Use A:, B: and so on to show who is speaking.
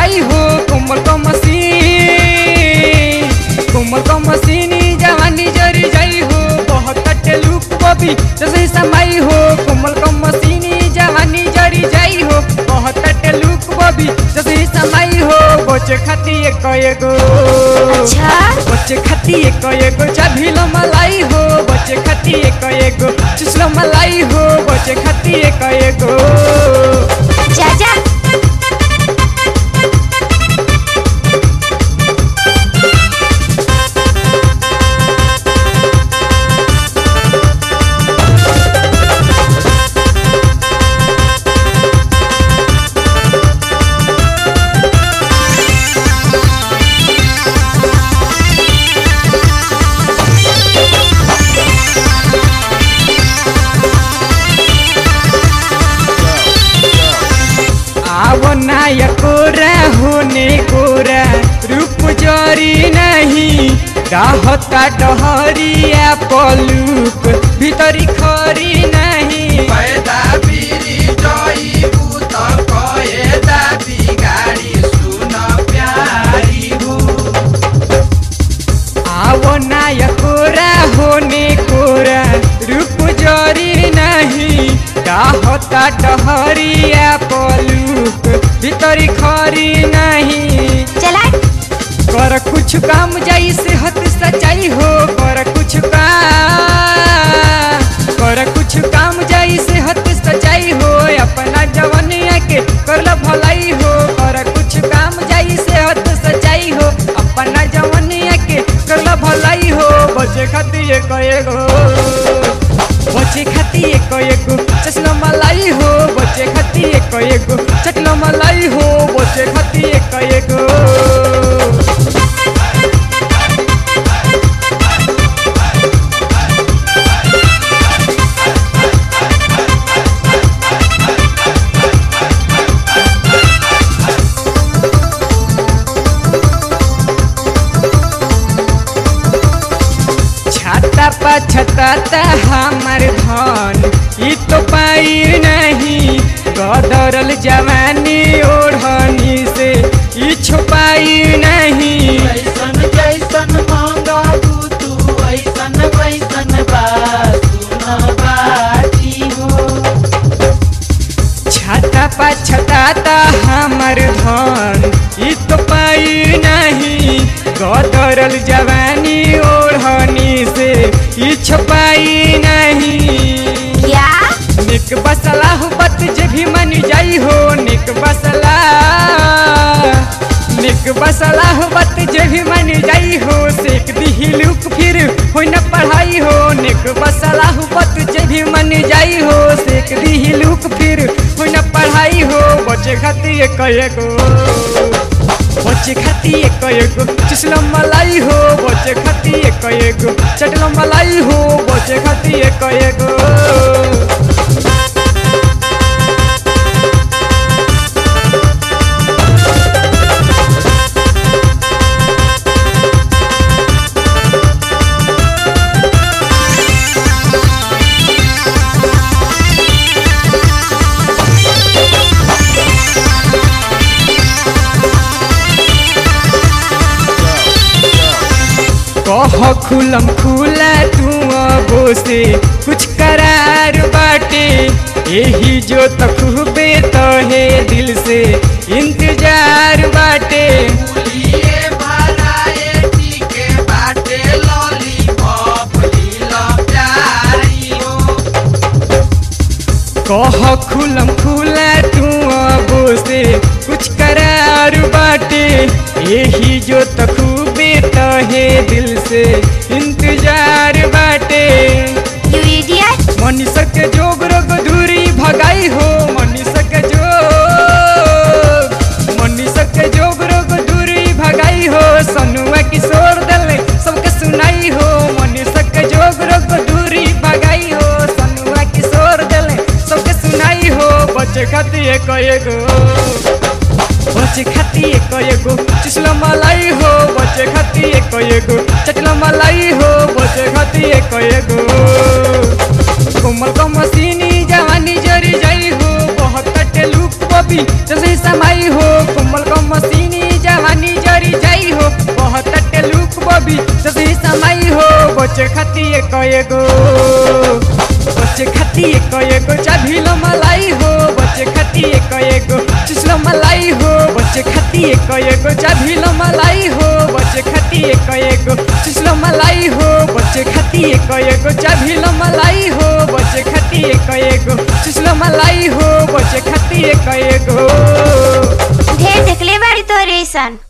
A: जाई हो कोमल का मसीन कोमल का मसीनी जवानी जरी जाई हो बहुत लुक बबी जैसे समाई हो कोमल का मसीनी जवानी जरी जाई हो बहुत लुक बबी जैसे समाई हो बचे खाती एक एगो
B: अच्छा
A: बच्चे खाती एक एगो चाभिलो मलाई हो बच्चे खाती एक एगो चुसलो मलाई हो बच्चे खाती एक एगो
B: जा जा
A: आवो नाय कोरा होने कोरा रूप जरी नहीं रहता डहरिया पलूक भीतरी खरी नहीं
C: पैदा बिरी जइबू त कएदा बिगाडी सुन प्यारी हो
A: आवो नाय कोरा होने कोरा रूप जरी नहीं रहता डहरिया पलूक भीतरी खरी नहीं
B: चला
A: कर कुछ काम जाई से हत सच्चाई हो कर कुछ काम कर कुछ काम जाई से हत सच्चाई हो अपना जवनिया के कर ला भलाई हो कर कुछ काम जाई से हत सच्चाई हो अपना जवनिया के कर ला भलाई हो बचे खातिर एक एगो बचे खातिर एक एगो चश्मा मलाई हो बचे खातिर एक एगो चटलो मलाई हो बचे खातिर एक एगो छाता पा छताता हमार धन ई तो पाई नहीं गदरल जवानी ओढ़नी से ई छुपाई नहीं
C: जैसन जैसन मांगबू तू ऐसन वैसन बा सुन बाटी हो
A: छाता पा छताता हमार धन ई तो पाई नहीं गदरल जवानी ओढ़नी से ई छुपाई नहीं
B: क्या
A: निक बसला हो बत जे भी मन जाई हो निक बसला निक बसला हो बत जे भी मन जाई हो सेक दी लुक फिर हो न पढ़ाई हो निक बसला हो बत जे भी मन जाई हो सेक दी लुक फिर हो न पढ़ाई हो बचे खातिर एक एगो बचे खातिर एक एगो चुसलो मलाई हो बचे खातिर एक एगो चटलो मलाई हो बचे खातिर एक एगो कह खुलम खुला तू अबो से कुछ करार बाटे यही जो तखबे तो है दिल से इंतजार बाटे
C: लिए भराए टीके बाटे लॉलीपॉप लीला प्यारी हो
A: कह खुलम खुला तू अबो से कुछ करार बाटे यही जो तखबे तो है दिल से इंतजार बाटे
B: यू इडियट
A: मनीषा के जोग रोग दूरी भगाई हो मनीषा के जोग मनीषा के जोग रोग दूरी भगाई हो सनुआ किशोर दल सबके सुनाई हो मनीषा के जोग रोग दूरी भगाई हो सनुआ किशोर दल सबके सुनाई हो बच्चे खातिर एक एगो बच्चे खातिर एक एगो चुसलो मलाई हो बच्चे खातिर एक एगो चटलो मलाई हो बच्चे खातिर एक एगो कोमल को मसीनी जवानी जरी जाई हो बहुत कटे लुक बबी जैसे समाई हो कोमल को मसीनी कभी सभी समाई हो बचे खाती एक एगो बचे खाती एक एगो चाभी लो मलाई हो बचे खाती एक एगो चुसलो मलाई हो बचे खाती एक एगो चाभी लो मलाई हो बचे खाती एक एगो चुसलो मलाई हो बचे खाती एक एगो चाभी लो मलाई हो बचे खाती एक एगो चुसलो मलाई हो बचे खाती एक एगो
B: ढेर देखले बाड़ी तो रेसन